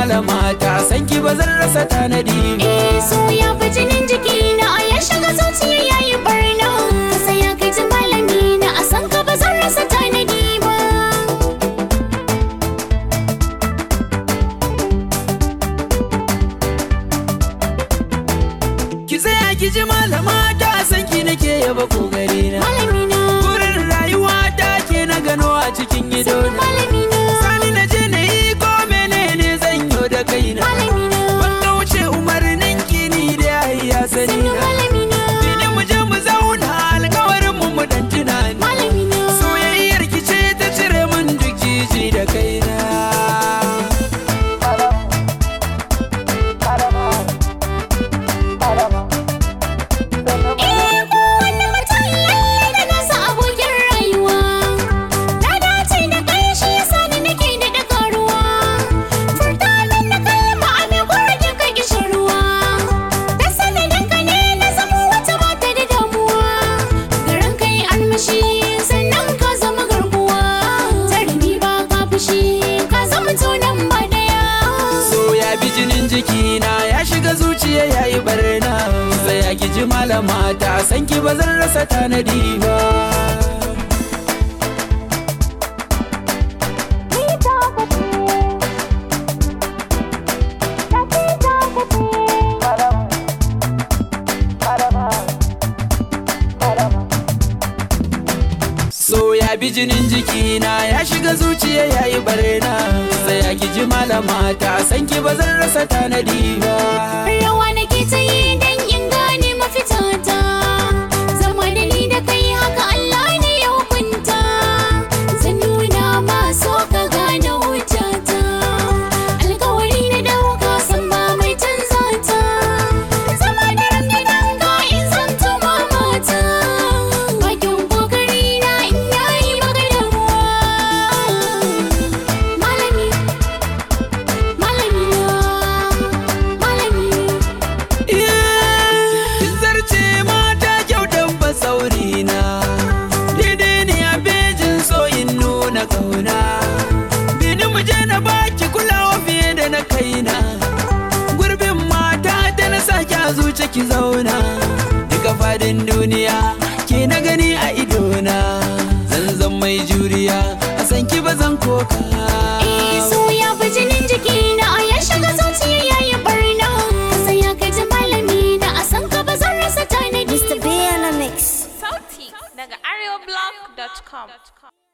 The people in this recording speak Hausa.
malama ta san ki ba zan rasa tanadi ba Eh so ya fi jinin jiki na a ya shiga zuciya ya yi barna Ka saya kai ji malami na a san ka ba zan rasa tanadi ba ki tsaya ki ji malama ta san ki nake yaba kokari na Malami na Burin rayuwa ta ke na gano a cikin ido na Malami na Sani na je na yi ko menene zan yo da kaina Malami na Ban kauce umarnin ki ni da ya sani Sannu na malami na Bini mu je mu zauna alkawarin mu mu dan tunani Malami na Soyayyar ki ce ta cire min duk jiji da kaina Eh kowanne mutum lalle da nasa abokin rayuwa Na dace da kai shi yasa ni nake da daga ruwa Furta min na kalma a mai gurgin ka kishin ruwa Da sanadin ka ne na zama wata mata da damuwa Garin kai armashi sannan ka zama garkuwa Tarbi ba ka fushi ka zama tunan ba daya So ya bi jinin jikina ya shiga zuciya ya yi barna Tsaya ki ji malama ta san ki ba zan rasa tanadi ba Ni ta kace Na ce ta kace So ya bi jinin jikina ya shiga zuciya ya yi barna Tsaya ki ji malama ta san ki ba zan rasa tanadi ba Rawa nake ta yi don in gane mafitata Zama da ni da kai haka Allah ne ya hukunta Zan nuna ma so ka gane hujjata Alkawari na dauka san ba mai canza ta Zama da rangidan ka in zan tuma mata Bakin kokari na in yayi maka damuwa Malami Malami na Malami Kin zarce mata kyautan basaurina Daidai ne a bejin so in nuna kauna Bini mu je na baki kulawa fiye da na kaina Gurbin mata ta na sake a zuce ki zauna Duka fadin duniya ke na gani a idona Zan zan mai juriya a san ki ba zan koka Eh so ya fi jinin jiki na a ya shiga zuciya ya yi barna Ka saya ka ji malami na a san ka ba zan rasa tanadi Mr. B on a mix. Sauti daga arewablog.com.